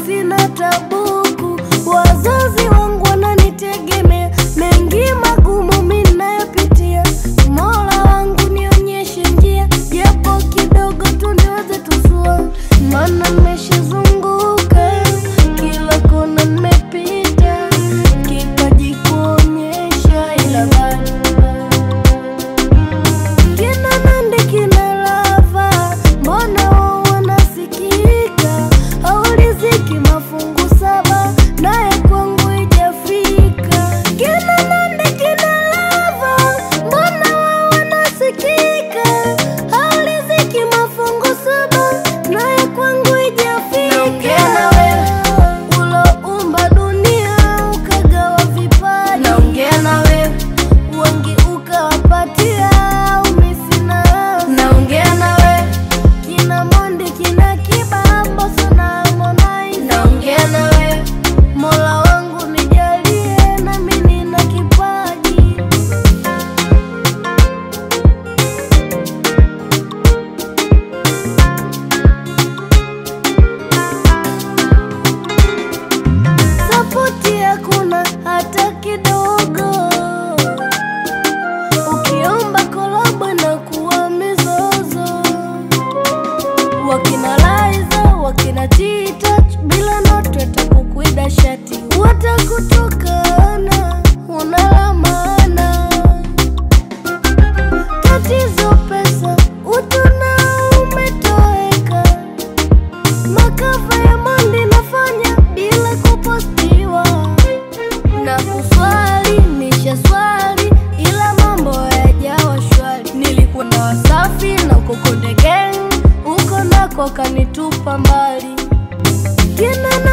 sina tabuku, wazazi wangu wananitegemea, mengi magumu mimi nayopitia. Mola wangu nionyeshe njia, japo kidogo tu niweze tusua, maana nimeshazunguka kila kona nimepita, kipaji kuonyesha ila bado kina Nandi kina Lava, mbona wao wanasikika? Hauliziki mafungu saba, naye kwangu ijafika. Kina Nandi kina Lava, mbona wao wanasikika? Hauliziki mafungu saba, naye kwangu ijafika. Naongea na wewe uloumba dunia ukagawa vipaji, naongea na wewe wengi ukawapatia umisina. Naongea na wewe kina Mondi kina Kiba Mbosso na Harmonize. Naongea na wewe Mola wangu nijalie nami nina kipaji sapoti hakuna hata kidogo. Ukiomba kolabo na kuwa mizozo, wakina Laiza wakina T-Touch bila noto watakukwida shati, watakutukana una la maana. Tatizo pesa, utu nao umetoweka Makava ya Mondi nafanya bila kupostiwa na kuswali nisha swali, ila mambo hayajawa shwari. Nilikuwa na Wasafi na Kokonde Gang, huko nako kanitupa mbali. Kina